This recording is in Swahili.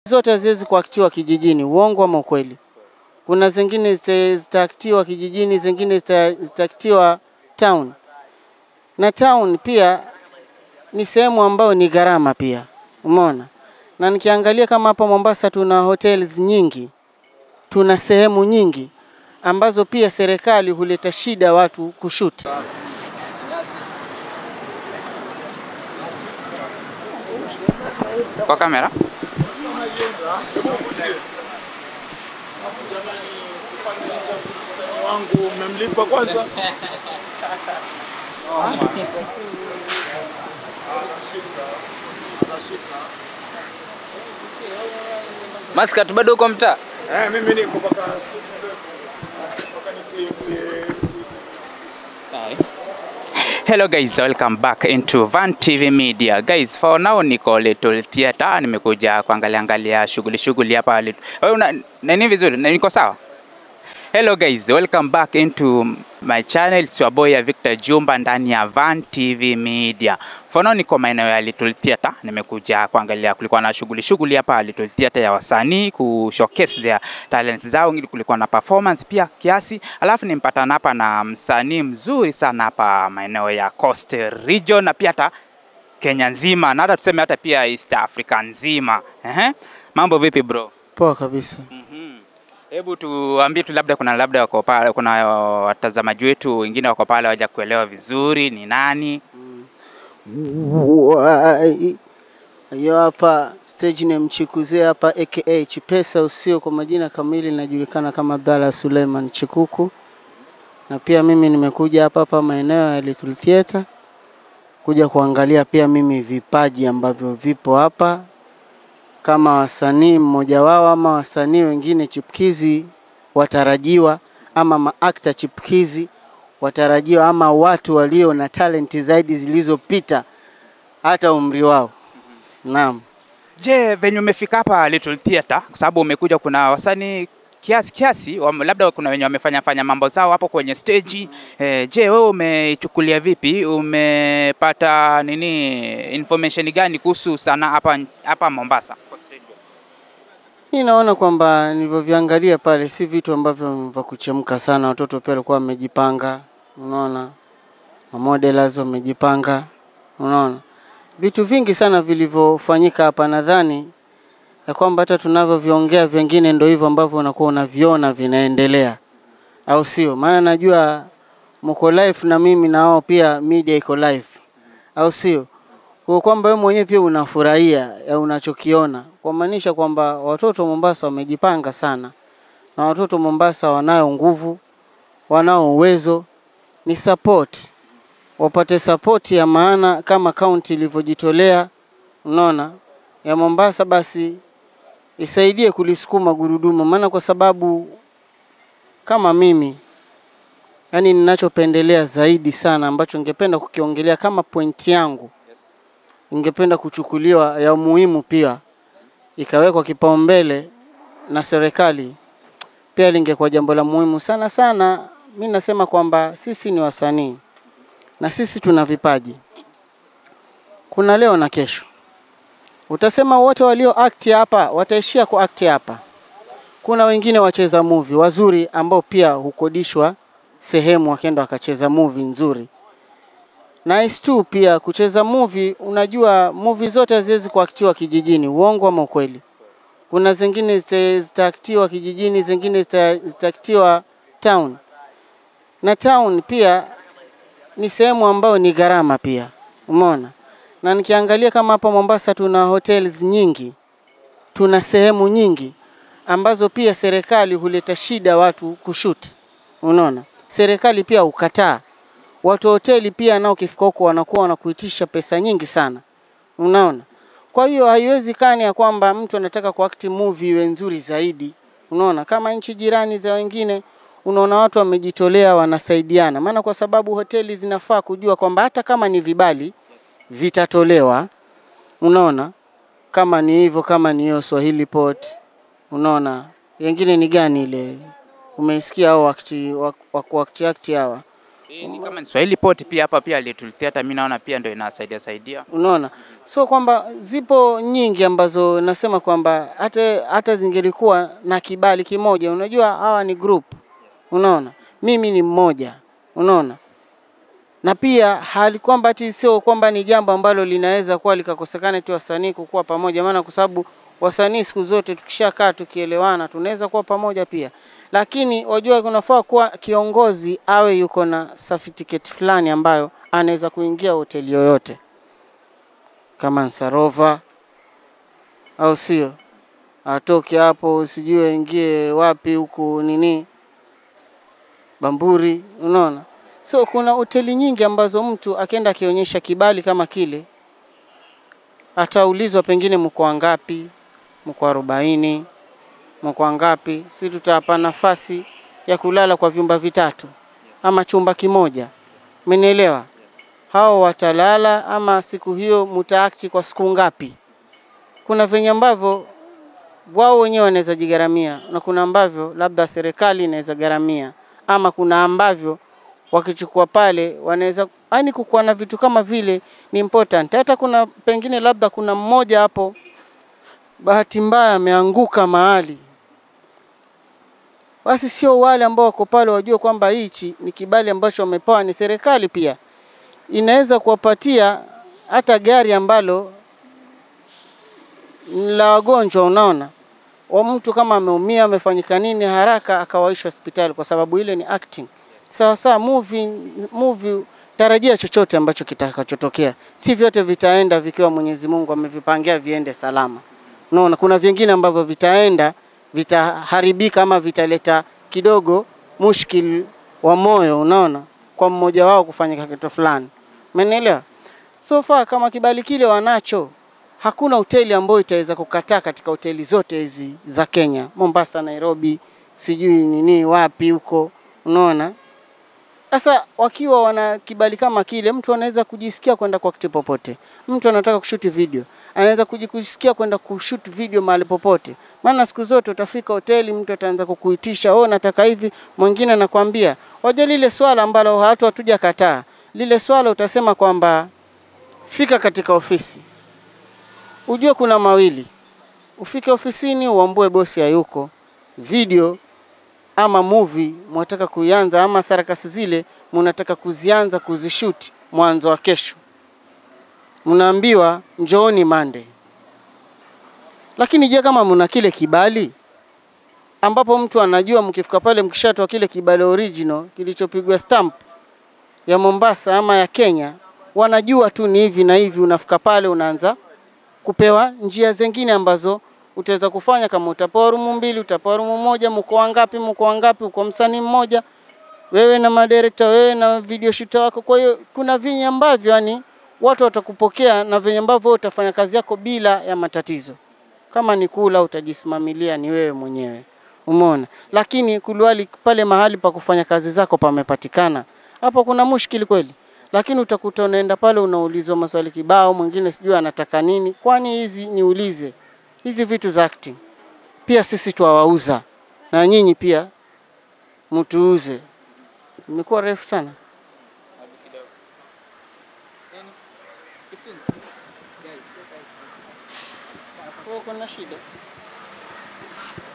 zote haziwezi kuaktiwa kijijini, uongo ama ukweli? Kuna zingine zita- zitaaktiwa kijijini, zingine zita- zitaaktiwa town, na town pia ni sehemu ambayo ni gharama pia, umeona. Na nikiangalia kama hapa Mombasa tuna hotels nyingi, tuna sehemu nyingi ambazo pia serikali huleta shida watu kushuti. Kwa kamera. wangu mmemlipa kwanza? Maskat bado uko mtaa? Eh, mimi niko mpaka 6 mpaka nikie Hello guys, welcome back into Van TV Media. Guys, for now niko Little Theatre, nimekuja kuangalia angalia shughuli shughuli hapa Little. Wewe una nini vizuri? Na niko sawa? Hello guys, welcome back into my channel. It's your boy Victor Jumba ndani ya Van TV Media. For now niko maeneo ya Little Theatre, nimekuja kuangalia kulikuwa na shughuli shughuli hapa Little Theatre ya wasanii ku showcase their talents zao, ili kulikuwa na performance pia kiasi. Alafu nimpatana hapa na msanii mzuri sana hapa maeneo ya Coast Region na pia hata Kenya nzima na hata tuseme hata pia East Africa nzima. Ehe. Mambo vipi bro? Poa kabisa. Mhm. Hebu tuambie tu, labda kuna labda wako pale, kuna watazamaji wetu wengine wako pale waja kuelewa vizuri ni nani. Wai. Hiyo hapa stage name Chikuze hapa aka Chipesa usio kwa majina kamili inajulikana kama Abdalla Suleiman Chikuku. Na pia mimi nimekuja hapa hapa maeneo ya Little Theatre kuja kuangalia pia mimi vipaji ambavyo vipo hapa kama wasanii mmoja wao ama wasanii wengine chipukizi watarajiwa ama maakta chipukizi watarajiwa ama watu walio na talenti zaidi zilizopita hata umri wao. Naam. Je, venye umefika hapa Little Theatre, kwa sababu umekuja, kuna wasanii kiasi kiasi, wame- labda kuna wenye wamefanya fanya mambo zao hapo kwenye stage. Eh, je, wewe umeichukulia vipi? Umepata nini information gani kuhusu sanaa hapa hapa Mombasa? Mimi naona kwamba nilivyoviangalia pale si vitu ambavyo vya kuchemka sana. Watoto pia walikuwa wamejipanga, unaona, mamodelers wamejipanga, unaona, vitu vingi sana vilivyofanyika hapa. Nadhani ya kwamba hata tunavyoviongea vingine ndio hivyo ambavyo unakuwa unaviona vinaendelea, au sio? Maana najua mko live na mimi na wao pia media iko live, au sio? kwa kwamba wewe mwenyewe pia unafurahia ya unachokiona, kwa maanisha kwamba watoto Mombasa wamejipanga sana, na watoto Mombasa wanayo nguvu, wanao uwezo, ni support, wapate support ya maana kama kaunti ilivyojitolea, unaona, ya Mombasa, basi isaidie kulisukuma gurudumu, maana kwa sababu kama mimi yani ninachopendelea zaidi sana ambacho ningependa kukiongelea kama pointi yangu ingependa kuchukuliwa ya muhimu pia ikawekwa kipaumbele na serikali, pia lingekuwa jambo la muhimu sana sana. Mi nasema kwamba sisi ni wasanii na sisi tuna vipaji, kuna leo na kesho. Utasema wote walio act hapa wataishia ku act hapa. Kuna wengine wacheza movie wazuri ambao pia hukodishwa sehemu wakenda wakacheza movie nzuri Nice tu pia kucheza movie. Unajua movie zote haziwezi kuaktiwa kijijini, uongo ama ukweli? Kuna zingine zita- zitaaktiwa kijijini, zingine zita- zitaaktiwa town, na town pia ni sehemu ambayo ni gharama pia, umeona. Na nikiangalia kama hapa Mombasa tuna hotels nyingi, tuna sehemu nyingi ambazo pia serikali huleta shida watu kushuti, unaona. Serikali pia ukataa watu wa hoteli pia nao ukifika huko wanakuwa wanakuitisha pesa nyingi sana, unaona. Kwa hiyo haiwezekani ya kwamba mtu anataka kuakti movie iwe nzuri zaidi, unaona. Kama nchi jirani za wengine, unaona watu wamejitolea, wanasaidiana, maana kwa sababu hoteli zinafaa kujua kwamba hata kama ni vibali vitatolewa, unaona. Kama ni hivyo, kama ni hiyo Swahili Port, unaona. Wengine ni gani ile umeisikia hao wakati wa kuakti akti hawa Eh, ni kama ni Swahili Pot pia hapa pia Little Theatre mimi naona pia ndio inasaidia saidia. Unaona, so kwamba zipo nyingi ambazo nasema kwamba hata hata zingelikuwa na kibali kimoja. Unajua hawa ni group, unaona, mimi ni mmoja, unaona, na pia hali kwamba ati sio kwamba ni jambo ambalo linaweza kuwa likakosekana tu wasanii kukuwa pamoja, maana kwa sababu wasanii siku zote tukishakaa tukielewana tunaweza kuwa pamoja pia, lakini wajua kunafaa kuwa kiongozi awe yuko na certificate fulani ambayo anaweza kuingia hoteli yoyote kama Nsarova au sio, atoke hapo sijui aingie wapi huku nini Bamburi, unaona. So kuna hoteli nyingi ambazo mtu akienda akionyesha kibali kama kile, ataulizwa pengine mko wangapi, mko arobaini, mko wangapi, si tutawapa nafasi ya kulala kwa vyumba vitatu ama chumba kimoja, umenielewa? hao watalala ama siku hiyo mutaakti kwa siku ngapi? Kuna venye ambavyo wao wenyewe wanaweza jigharamia na kuna ambavyo labda serikali inaweza gharamia, ama kuna ambavyo wakichukua pale wanaweza yani, kukuwa na vitu kama vile ni important. Hata kuna pengine labda kuna mmoja hapo bahati mbaya ameanguka mahali, basi sio wale ambao wako pale wajue kwamba hichi ni kibali ambacho wamepewa ni serikali pia inaweza kuwapatia hata gari ambalo ni la wagonjwa. Unaona, wa mtu kama ameumia amefanyika nini, haraka akawaishwa hospitali, kwa sababu ile ni acting. Sawa sawa, movie, movie tarajia chochote ambacho kitakachotokea, si vyote vitaenda vikiwa Mwenyezi Mungu amevipangia viende salama. Unaona, kuna vingine ambavyo vitaenda vitaharibika ama vitaleta kidogo mushkil wa moyo, unaona, kwa mmoja wao kufanya kitu fulani. Umenielewa? So far kama kibali kile wanacho, hakuna hoteli ambayo itaweza kukataa katika hoteli zote hizi za Kenya, Mombasa, Nairobi, sijui nini wapi huko, unaona. Sasa wakiwa wana kibali kama kile, mtu anaweza kujisikia kwenda kwa kitu popote. Mtu anataka kushuti video, anaweza kujisikia kwenda kushoot video mahali popote. Maana siku zote utafika hoteli, mtu ataanza kukuitisha, oh, nataka hivi, mwingine anakwambia. Waje lile swala ambalo watu hatuja kataa, lile swala utasema kwamba fika katika ofisi, ujue kuna mawili, ufike ofisini uambue bosi hayuko, video ama movie mwataka kuianza ama sarakasi zile mnataka kuzianza kuzishuti mwanzo wa kesho, mnaambiwa njooni Monday. Lakini je, kama mna kile kibali ambapo mtu anajua mkifika pale mkishatoa kile kibali original kilichopigwa stamp ya Mombasa ama ya Kenya, wanajua tu ni hivi na hivi, unafika pale unaanza kupewa njia zingine ambazo utaweza kufanya. Kama utapewa rumu mbili, utapewa rumu moja, mko wangapi, mko wangapi, uko msanii mmoja, wewe na madirekta, wewe na video shooter wako. Kwa hiyo kuna vinyi ambavyo yani watu watakupokea na venye ambavyo wewe utafanya kazi yako bila ya matatizo. Kama ni kula utajisimamilia ni wewe mwenyewe, umeona. Lakini kuliwali pale mahali pa kufanya kazi zako pamepatikana, hapo kuna mushkili kweli. Lakini utakuta unaenda pale unaulizwa maswali kibao, mwingine sijui anataka nini. Kwani hizi niulize, hizi vitu za acting pia sisi twawauza na nyinyi pia mtuuze. Imekuwa refu sana. Kuna shida